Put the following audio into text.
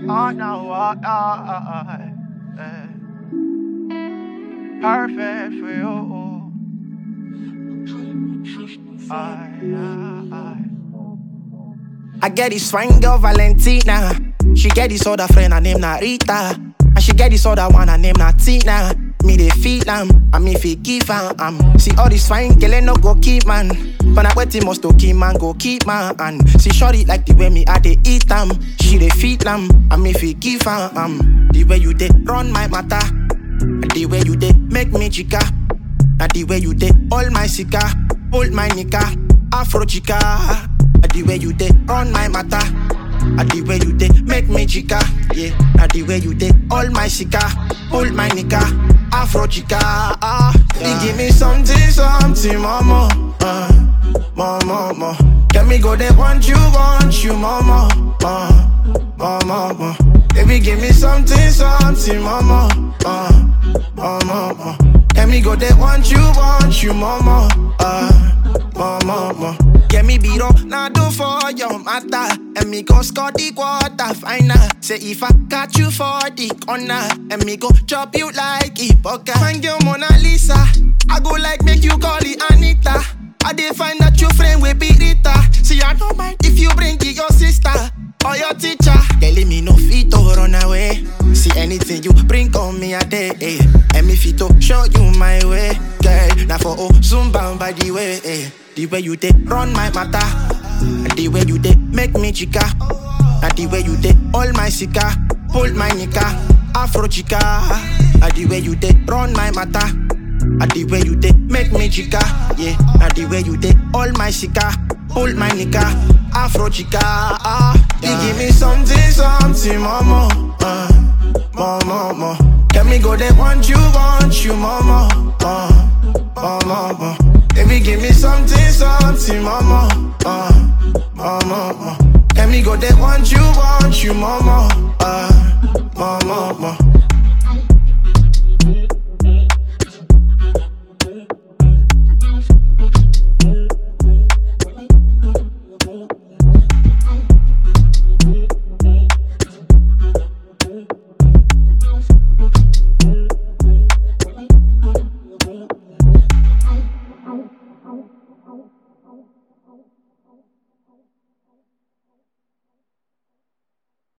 Oh no, oh, oh, oh, eh. Perfect for you. I, I, I get this fine girl Valentina. She get this other friend, her name Narita. And she get this other one, her name Natina. Me they feel am, and me feel give am. Um. See all this fine girl, ain't no go keep man. But I wait must to keep man, go keep man. And see shorty like the way me I they eat am. She they feel am, and me feel give am. Um. The way you they run my matter, the way you they make me chica. Now the way you did all my sika, hold my nika, Afro chica. The way you did run my matter. And the way you did make me chica, yeah. Now the way you did all my sika, hold my nika, Afro chica. Ah, you give me something, something, mama, uh, mama, mama. Let me go there, want you, want you, mama, uh, mama, mama. Baby, give me something, something, mama, uh, mama, mama. Let me go there, want you, want you, mama, uh, mama, mama. Get me beat up, now do for your matter. And me go score the quarter final. Say if I catch you for the corner, and me go chop you like a poker. Find your Mona Lisa. I go like make you call it Anita. I dey find that your friend will be Rita. See, I don't mind if you bring it your sister or your teacher. Telling me no fit to run away. See anything you bring on me a day. Eh. And me fit to show you my way. Girl, now for oh, soon bound by the way. Eh. The way you did run my matter. And the way you did make me chica. And the way you did all my sika. Hold my nika. Afro chica. And the way you did run my matter. And the way you did make me chica, yeah. And the way you did all my sika, hold my nika, Afro chica. Ah, you give me something, something, mama, uh, mama, mama. Let me go there, want you, want you, mama, uh,